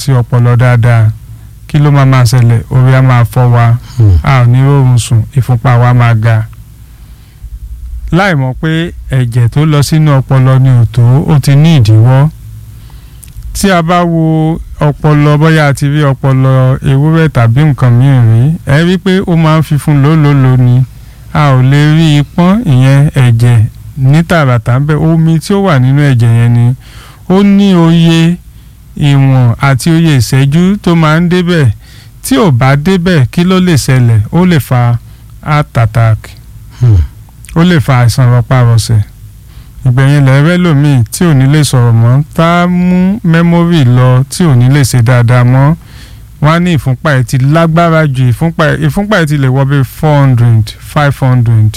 ti ọpọlọ dáadáa kí ló máa máa ṣẹlẹ̀ orí á máa fọ́ wa a ò ní rọrùn sùn ìfúnpá wa máa ga láì mọ̀ pé ẹ̀jẹ̀ tó lọ sínú ọpọlọ ni ò tó ó ti ní ìdíwọ́ tí a bá wo ọpọlọ bóyá a ti rí ọpọlọ ewúrẹ́ tàbí nǹkan mìíràn rí ẹ rí i pé ó máa ń fi fún lólòlò ni a ò lè rí ipọ́n ìyẹn ẹ̀jẹ̀ ní tààràtà ń bẹ omi tí ó wà nínú ẹ̀jẹ̀ yẹn ni ó ní oye ìwọ̀n àti oye ìṣẹ́jú tó máa ń débẹ̀ tí ò bá débẹ̀ kí ló lè ṣẹlẹ̀ ó lè fa heart attack ó lè fa àìsàn rọpárọsẹ̀ ìgbẹ̀yìn lẹ́rẹ́ lòmíì tí ò ní lè sọ̀rọ̀ mọ́ tá a mú mẹ́mórì lọ tí ò ní lè ṣe dáadáa mọ́ wọ́n á ní ìfúnpá ẹ̀ ti lágbára ju ìfúnpá ẹ̀ ìfúnpá ẹ̀ ti lè wọ bí four hundred five hundred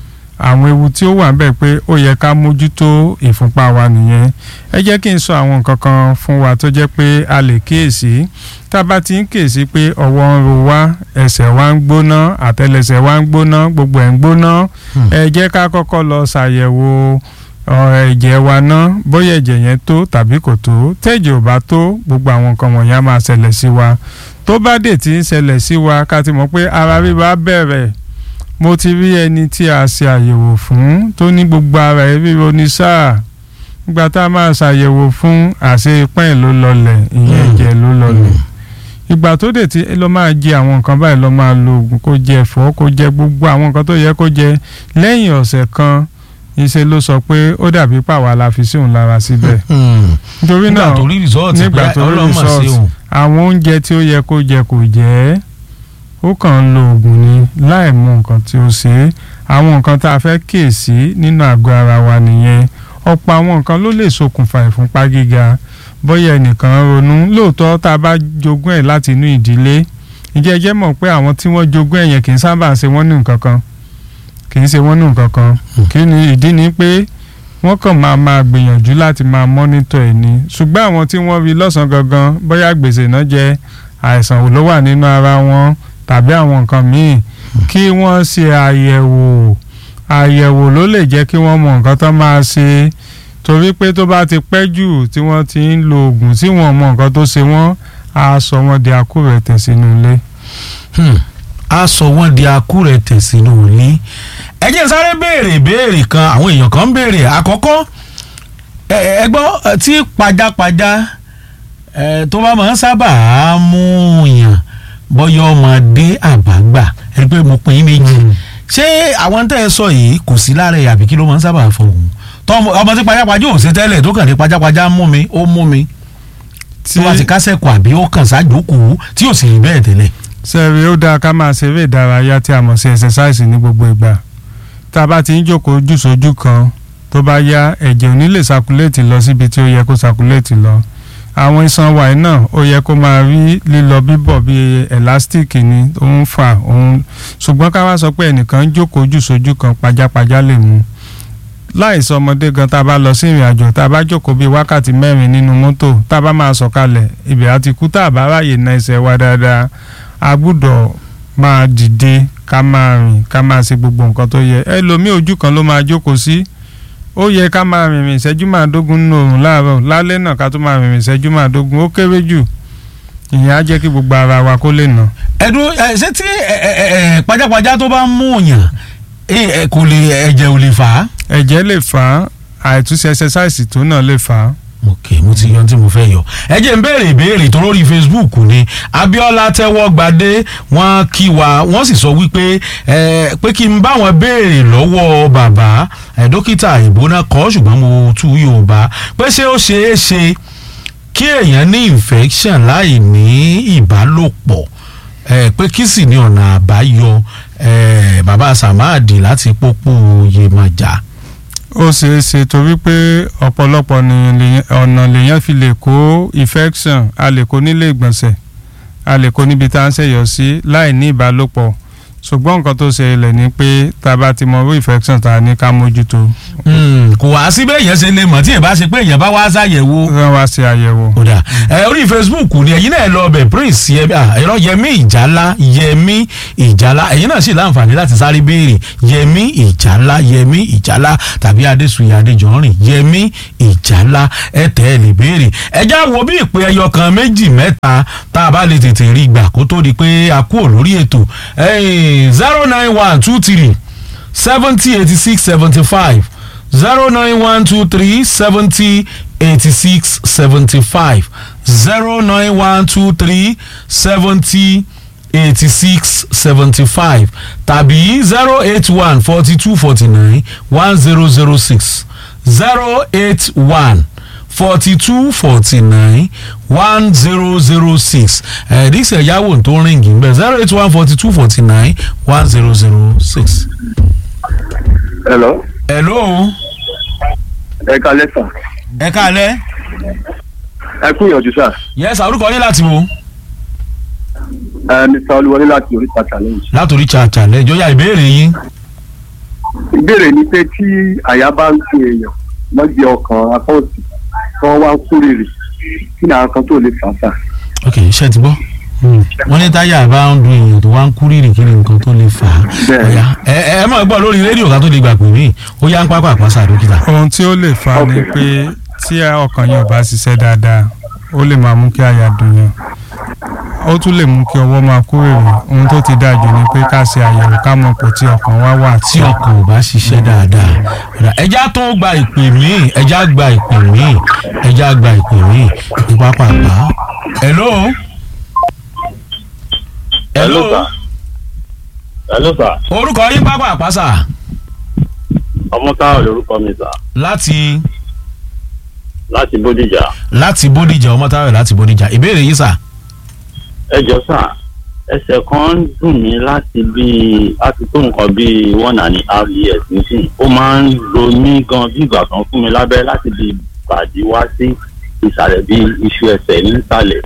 àwọn ewu tí ó wà bẹ́ẹ̀ pé ó yẹ ká mójútó ìfúnpá wa nìyẹn ẹ jẹ́ kí n sọ àwọn nǹkan kan fún wa tó jẹ́ pé a lè kíyèsí tá a bá ti ń kíyèsí pé ọwọ́ ń ro wá ẹsẹ̀ wa ń gbóná àtẹlẹsẹ̀ wa ń gbóná gbogbo ẹ̀ ń gbóná ẹ jẹ́ ká kọ́kọ́ lọ ṣàyẹ̀wò ẹ̀jẹ̀ wa ná bóyá ẹ̀jẹ̀ yẹn tó tàbí kò tó tẹ́jẹ̀ ò bá tó gbogbo àwọn nǹkan wọ̀nyí á máa ṣẹlẹ̀ sí wa tó bá dé tí ń ṣẹlẹ̀ sí wa ká ti mọ̀ pé ara ríro á bẹ̀rẹ̀ mo ti rí ẹni tí a ṣe àyẹ̀wò fún tó ní gbogbo ara ẹ̀ ríro ní sáà nígbà tá a máa ṣàyẹ̀wò fún àṣẹ ipá ẹ̀ ló lọlẹ̀ ìyẹn ẹ̀jẹ̀ ló lọlẹ̀ ìgbà tó dé tí lọ máa jẹ àwọn nǹkan báyìí lọ máa lo oògùn kó jẹ ẹ̀fọ́ kó jẹ gbogbo àwọn nǹkan tó yẹ kó jẹ lẹ́yìn ọ̀sẹ̀ kan ìṣe ló sọ pé ó dàbí pàwọ́ la fi sí òun lára síbẹ̀. nítorí náà nígbà tó rí rìsọ́ọ̀tì nígbà pé tó rí ọlọ́mọ sí result òun. àwọn oúnjẹ tí ó yẹ kó jẹ kò jẹ ó kàn ń lo oògùn ni láì mọ nǹkan tí ó ṣe é àwọn nǹkan tá a fẹ́ kíyèsí nínú àgọ́ ara wa nìyẹn ọ̀pọ̀ àwọn nǹkan ló lè ṣokùnfà ìfúnpá gíga bóyá ẹnìkan ronú lóòótọ́ tá a bá jogún ẹ̀ láti inú ìdílé ìjẹ́ ẹ jẹ́ mọ̀ pé àwọn tí wọ́n jogún ẹ̀ yẹn kì í sábà ṣe wọ́n ní nǹkan kan kì í ṣe wọ́n ní nǹkan kan kí ni ìdí ni pé wọ́n kàn máa máa gbìyànjú láti máa mọ́nítọ̀ ẹ̀ ni ṣùgbọ́n àwọn tí wọ́n rí lọ́sàn-án gangan bóyá gbèsè náà jẹ́ àìsàn wo ló wà nínú ara wọn tàbí àwọn nǹkan míì kí wọ́n ṣe àyẹ̀wò àyẹ̀wò ló lè jẹ́ kí wọ́n mọ nǹkan tó máa ṣe torí pé tó bá ti pẹ́ jù tí wọ́n ti ń lo oògùn tí wọ́n mọ nǹkan tó ṣe wọ́n á sọ wọ́n di akúrẹ̀tẹ̀ sínú ilé. Hmm. a sọ wọn di akúrẹ̀tẹ̀ sínú ilé ẹ jẹ́ n sáré béèrè ìbéèrè kan àwọn èèyàn kan ń béèrè àkọ́kọ́ ẹ ẹ gbọ́ ẹ, tí pajápajá ẹ, tó bá máa ń sábà mú yàn bọ́yọ̀ ọmọdé àbágbà ẹ rí i pé mo pín in méjì ṣé àwọn tẹ́ ẹ sọ yìí kò sí lára ẹ̀ àbí kí ló máa ń sábà fọhùn tọmọ ọmọ tí pajápajá ò ṣe tẹ́lẹ̀ tó kàn ní pajápajá mú mi ó mú mi tí wọ́n ti kásẹ̀ kù àbí ó kàn sájókòó tí ò sì rí bẹ́ẹ̀ tẹ́lẹ̀. sẹ́ẹ̀rì ó dáa ká máa ṣeré ìdárayá tí a mọ̀ sí ẹ̀sẹ̀sáìsì ní gbogbo ìgbà tá a bá ti ń jókòó jù sójú kan tó bá yá ẹ̀jẹ̀ ò ní lè sakuléètì lọ síbi tí ó yẹ kó sakuléètì lọ àwọn iṣan wàyí náà ó yẹ kó máa rí lílọ bíbọ̀ bíi ẹ̀lástíìkì ni ó ń fà òun ṣùgbọ́n ká wá sọ pé ẹnìkan ń jókòó jù sójú kan pajápajá lè mú láìsọ ọmọdé gan tá a bá lọ sí ìrìn àjò tá a bá jókòó bíi wákàtí mẹ́rin nínú mọ́tò tá a bá máa sọ̀kalẹ̀ ibẹ̀ á ti kú tá a bá ráàyè na ẹsẹ̀ wa dáadáa a gbúdọ̀ máa dìde ká máa rìn ká máa ṣe gbogbo nǹkan tó yẹ ẹlòmíì ojú kan ló máa jókòó sí ó yẹ ká máa rìnrìn ìṣẹ́jú márùndógún nínú oòrùn láàárọ̀ lálẹ́ náà ká tó máa rìnrìn ìṣẹ́jú márùndógún ó kéré jù ìyẹn á jẹ́ kí gbogbo ara wa kó lè nà. ẹdun ẹ ṣé tí ẹ ẹ ẹ pajápajá tó bá ń mú yàn ẹ ẹ kò lè ẹ̀jẹ̀ ò lè fà á. ẹ̀jẹ̀ lè fà á àìtúnṣe ẹsẹsáìsì tó náà lè fà á. ok mo ti yan tí mo fẹ́ yọ ẹ jẹ́ ń béèrè ìbéèrè tó lórí facebook ni abiola tẹ́wọ́ gbadé wọ́n kí wa wọ́n sì sọ wípé ẹ pé kí n bá wọn béèrè lọ́wọ́ bàbá ẹ dókítà ìbóná kọ́ ṣùgbọ́n mo tú yorùbá pé ṣé ó ṣeé ṣe kí èèyàn ní infection láì ní ìbálòpọ̀ ẹ pé kí sì ní ọ̀nà àbáyọ ẹ bàbá samadi láti pópó yemaja. ó ṣeé ṣe torí pé ọ̀pọ̀lọpọ̀ ni lèyàn- ọ̀nà lèèyàn fi lè kó infection a lè kó nílé ìgbọ̀nsẹ̀ a lè kó níbi tá à ń ṣẹ̀yọ̀ sí láì ní ìbálòpọ̀ ṣùgbọ́n nǹkan tó ṣẹlẹ̀ ni pé tá a bá ti mọ irú infection tá a ní ká mójútó Hmm, kò wá sí bẹ́ẹ̀ yẹn ṣe lè mọ̀ tí èèyàn bá ṣe pé èèyàn bá wá ṣàyẹ̀wò wọ́n wá ṣe àyẹ̀wò. kódà ẹ orí facebook ni ẹ̀yin náà lọ bẹ̀ prince yẹmi ẹ̀rọ yẹmi ìjálá yẹmi ìjálá ẹ̀yin náà sì láǹfààní láti sáré béèrè yẹmi ìjálá yẹmi ìjálá tàbí adésùnyẹ adéjọrin yẹmi ìjálá ẹ tẹ́ ẹ lè béèrè ẹ já wo bí ìpè ẹyọ kan méjì mẹ́ta tá a bá lè tètè rí gbà kó tó di pé a kúrò lórí ètò zero nine one two three seventy eighty six seventy five zero nine one two three seventy eighty six seventy five zero nine one two three seventy eighty six seventy five tàbí zero eight one forty two forty nine one zero zero six zero eight one forty two forty nine one zero zero six ẹ̀ẹ́dísẹ̀ ẹ̀yáwó tó ń rìngì ń bẹ̀ zero eight one forty two forty nine one zero zero six. hello hello ẹ kalẹ sà ẹ káalẹ́ ẹ kú ìyànjú sà yẹ́sà orúkọ yín láti wo ẹ mr olúwọlé láti oríta challenge. látòrí chacha lẹ́jọ́ yá ìbéèrè yín ìbéèrè ni pé tí àyà bá ń pe èèyàn lọ́jọ́ ọkàn akọ́ọ̀tì tí wọ́n wá ń kú rèrè kí ni àwọn kan tó lè fà sà. ok iṣẹ́ ti gbọ́ wọ́n ní táyà bá ń dun èèyàn tó wá ń kú rírì kí ni nǹkan tó lè fà á Bẹ́ẹ̀. Ọ̀yá, ẹ ẹ ẹ máa gbọ́ lórí rédíò ká tó lè gbà pè mí ó yá ń pápá àpáṣà dókítà. ohun tí ó lè fa ni Ok. pé tí ọkàn yẹn ò bá ṣiṣẹ́ dáadáa ó lè máa mú kí àyà dùn yàn ó tún lè mú kí ọwọ́ máa kú èrè ohun tó ti dáa jù ni pé ká ṣe àyẹ̀wò ká mọ̀ pé tí ọkàn wá wà tí ọkàn ò bá ṣiṣẹ́ dáadáa Ọ̀dà, ẹja tó gba ìpè mí ẹja gba ìpè mí ẹja gba ìpè mí ní pápá àpá. hello. hello. sir. hello sir orúkọ yín pápá àpáṣà ọmọ táwọn lorúkọ mi sà láti láti bódìjà láti bódìjà ọmọtáwẹ̀ láti bódìjà ìbéèrè yìí sà. ẹ jọ sà ẹsẹ̀ kan ń dùn mí láti bíi láti tó nǹkan bíi one and a half years nísìnyí ó máa ń ro mí gan bí ìgbà kan fún mi lábẹ́ láti bí bàdí wá sí ìsàlẹ̀ bíi iṣu ẹsẹ̀ nísàlẹ̀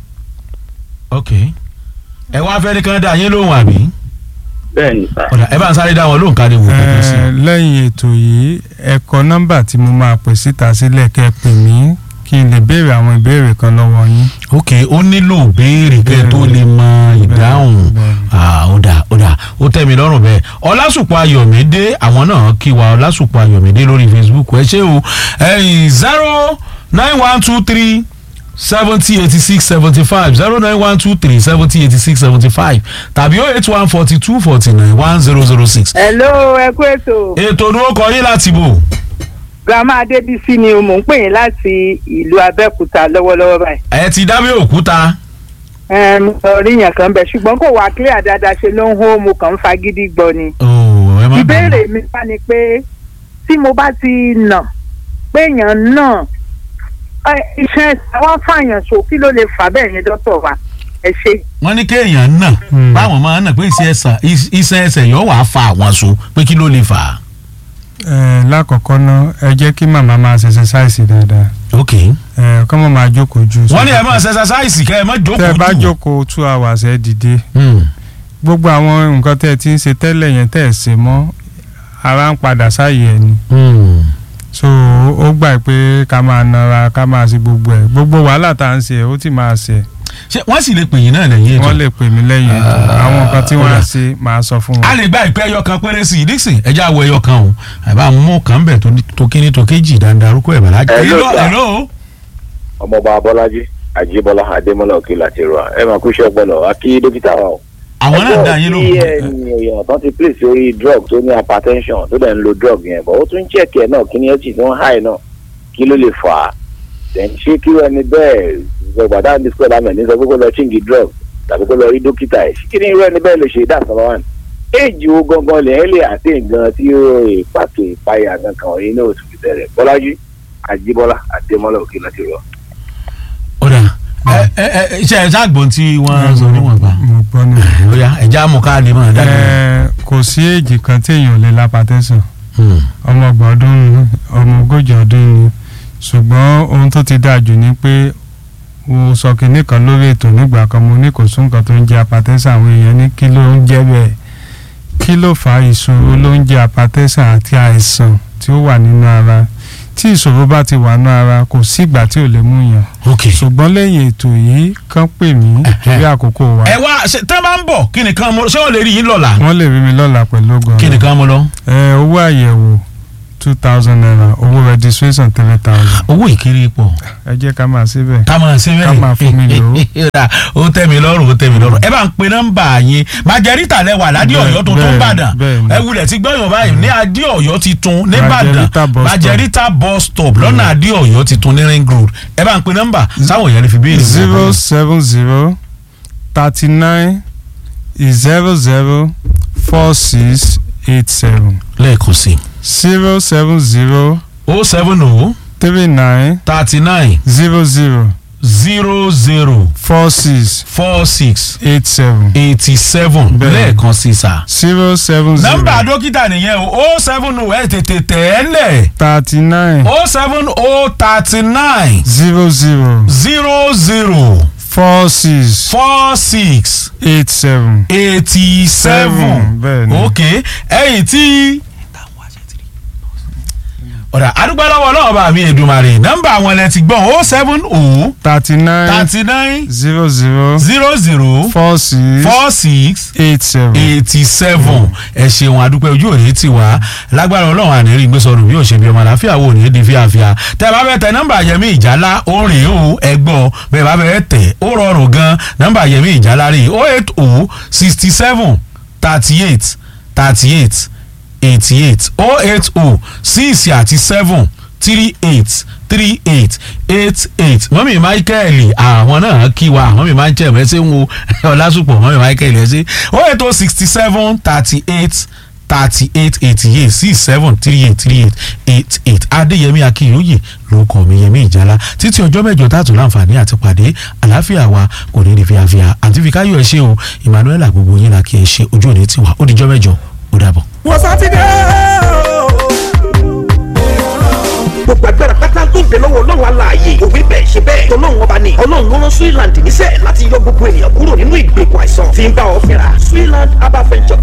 ok ẹ wá fẹ́ ní kán dá yín lóhùn àbí. bẹ́ẹ̀ ni sà ọ̀dà ẹ bá ń sáré dá wọn lóhùn ká lè wò kókó sí i. Ẹ, lẹ́yìn ètò yìí ẹ kọ nọ́mbà tí mo máa pè síta sílẹ̀ kẹ́ ẹ pè mí kí n lè béèrè àwọn ìbéèrè kan lọ́wọ́ yín. ok ó nílò béèrè kẹ́ ẹ tó lè mọ ìdáhùn Bẹ́ẹ̀ni. Ah, ó dà ó dà ó tẹ́ mi lọ́rùn bẹ́ẹ̀ ọlásùpọ̀ ayọ̀mídé àwọn náà kí wa ọlásùpọ̀ ayọ̀mídé lórí facebook ẹ ṣé o ẹ̀yìn zero nine one two three seventy eighty six seventy five zero nine one two three seventy eighty six seventy five tàbí oh eight one forty two forty nine one zero zero six. hello ẹ kú ètò ètò ni ó kọ yín láti bò. grandma adébísí ni mò ń pè yín láti ìlú abẹ́òkúta lọ́wọ́lọ́wọ́ báyìí. ẹ ti dábẹ́ òkúta. Ẹm, orí yẹn kan bẹ̀ ṣùgbọ́n kò wá clear dáadáa ṣe ló ń hó mo kàn ń fagídí gbọ́ ni. Oh, ẹ má bínú. ìbéèrè mi wá ni pé tí mo bá ti nà pé èèyàn náà ẹ, iṣan ẹsẹ̀ wá fàyàn so kí ló lè fà bẹ́ẹ̀ yẹn dọ́tọ̀ wa ẹ ṣe. wọ́n ní kéèyàn nà Hmm. báwọn máa ń nà pé iṣẹ́ ẹsẹ̀ iṣẹ́ ẹsẹ̀ yóò wá fa àwọn so pé kí ló lè fà á. Ẹ, lákọ̀ọ́kọ́ náà ẹ jẹ́ kí màmá máa ṣe ṣẹṣáìsì dáadáa ok. ẹ kọ́ mọ̀ máa jókòó ju. wọ́n ní ẹ máa ṣe ẹsẹsáìsì kẹ́ ẹ má jókòó jù. tẹ́ ẹ bá jókòó two hours ẹ dìde Hmm. gbogbo àwọn nǹkan tẹ́ ẹ ti ń ṣe tẹ́lẹ̀ yẹn tẹ́ ẹ ṣe mọ́ ara ń padà sáàyè ẹ ni Hmm. so ó gbà pé ká máa nara ká máa ṣe gbogbo ẹ gbogbo wàhálà tá à ń ṣe ó ti máa ṣe ṣé wọ́n sì lè pè yín náà lẹ́yìn ètò. wọ́n lè pè mí lẹ́yìn ètò Ah, àwọn nǹkan tí wọ́n á ó dà. ṣe máa sọ fún a wọn. lè gba ìpè ẹyọ kan péré sí i dixon ẹjẹ àwọ ẹyọ kan o àbá mú kan bẹ̀ tó ní- tó kíní tó kéjì dandarúkọ ẹ̀ bàlájì. Hello, sir. hello. ọmọọba abọ́lájí àjíbọ́lá adémọ́lá òkè láti rọ ẹ máa kú iṣẹ́ ọpọlọ akí dókítà wa o. àwọn náà dá yín tí lóhùn. ẹni èèyàn tó ti place orí drug tó ní hypertension tó dẹ̀ ń lo drug yẹn bọ̀ ó tún check ẹ̀ náà kí ni ẹ sì tún high náà kí ló lè fà á then ṣé kí ẹni bẹ́ẹ̀ gbọ̀gbàdá ní square lamẹ̀ ní sọ pé kó lọ chíǹgì drug tàbí kó lọ rí dókítà ẹ̀ kí ni irú ẹni bẹ́ẹ̀ lè ṣe that's number one éèjì wo gangan lè ẹ́ lè àti nǹkan tí ó pàtó ìpayà kankan ọ̀yìn náà tún fi bẹ̀rẹ̀ bọ́lájú àjíbọ́lá adémọ́lá òkè láti rọ. ó dà ẹ ẹ ẹ ṣe ẹ ṣàgbọ́n tí wọ́n sọ níwọ̀n gbà. mo gbọ́ ní. ó yá ẹja mú ká lè máa dá yín. ẹ kò sí èjì kan téèyàn ò lè lápátẹ́sàn Hmm. ọmọ ọgbọ̀n ọdún ni ọmọ ogójì ọdún ni ṣùgbọ́n ohun tó ti dáa jù ni pé mo sọ kinní kan lórí ètò nígbà kan mo ní kò sún nǹkan tó ń jẹ́ apatẹ́sàn àwọn èèyàn ní kí ló ń jẹ́ bẹ́ẹ̀ kí ló fa ìṣòro ló ń jẹ́ apatẹ́sàn àti àìsàn tí ó wà nínú ara tí ìṣòro bá ti wà nínú ara kò sí ìgbà tí ò lè mú yàn ok ṣùgbọ́n lẹ́yìn ètò yìí kàn pè mí torí àkókò wa ẹ wá ṣe tẹ́ bá ń bọ̀ kí nìkan mo ṣé wọ́n lè rí yín lọ́la wọ́n lè rí mi lọ́la pẹ̀lú ògùn kí nìkan mo lọ. ẹ owó àyẹ̀wò two thousand naira owó registration three thousand owó ìkiri pọ̀ ẹ jẹ́ ká máa síbẹ̀ ká máa ṣe bẹ́ẹ̀ Ká máa fún mi lò ó. ó tẹ́ mi lọ́rùn ó tẹ́ mi lọ́rùn ẹ bá ń pe nọ́mbà yín májẹ̀rítà lẹ́wà ládé Bẹ́ẹ̀, ọ̀yọ́ tuntun bẹ́ẹ̀, ìbàdàn bẹ́ẹ̀ ni. ẹ wulẹ̀ ti gbọ́yàn báyìí ní adé ọ̀yọ́ titun nìbàdàn Májẹ̀rítà bus stop. májẹ̀rítà bus stop lọ́nà adé ọ̀yọ́ titun ní ring road ẹ bá ń pe nọ́mbà sáwọn èèyàn lè fi béèrè. zero seven zero thirty nine zero zero four six eight seven lẹ́ẹ̀kan sí zero seven zero o seven o three nine thirty nine zero zero zero zero four six four six eight seven eighty seven Bẹ́ẹ̀. lẹ́ẹ̀kan sí sà. zero seven nọ́mbà zero dókítà nìyẹn o o seven o ẹ tètè tẹ̀ ẹ́ lẹ̀ thirty nine o seven o thirty nine zero zero zero zero four six four six eight seven eighty seven bẹ́ẹ̀ ni ok ẹ̀yìn tí ọ̀dà àdúgbò lọ́wọ́ náà bá mi Èdùmàrè nọ́mbà àwọn ẹ̀ ti gbọ́n o seven o thirty nine thirty nine zero zero zero zero four six four six eight seven. eighty seven ẹ ṣeun àdúpẹ́ ojú òní ti wá lágbára ọlọ́run àníírí gbèsòrò bí òṣèbí ọmọ àlàáfíà wò ní di fíafíà tẹ bá fẹ́ tẹ nọ́mbà yẹmí ìjálá ó rìn ó ẹgbọ́ bẹ́ẹ̀ bá fẹ́ tẹ ó rọrùn gan nọ́mbà yẹmí ìjálá rí o eight o sixty seven thirty eight thirty eight eighty eight o eight o six àti seven three eight three eight eight eight mọ́mí michael àwọn náà kí wa mọ́mí michael ẹ ṣe ń wo ọlásùpọ̀ mọ́mí michael ẹ ṣe ó ètò sixty seven thirty eight thirty eight eighty eight six seven three eight three eight eight eight adéyẹmí akínyóyè ló kọ mi yẹmí ìjálá títí ọjọ́ mẹ́jọ tààtù láǹfààní àti pàdé àlàáfíà wa kò ní ní fíafíà àti fìkáyọ̀ ẹ ṣe o emmanuel gbogbo yín la kí ẹ ṣe ojú òní tiwa ó dijọ́ mẹ́jọ ó dàbọ̀. wọ́n sátidé gbogbo agbára pátá tó ń bẹ lọ́wọ́ ọlọ́run aláàyè òwe bẹ́ẹ̀ ṣe bẹ́ẹ̀ tọ́lọ́run ọba ni ọlọ́run ló rán Switzerland níṣẹ́ láti yọ gbogbo ènìyàn kúrò nínú ìgbèkùn àìsàn tí ń bá ọ fínra Switzerland herbal venture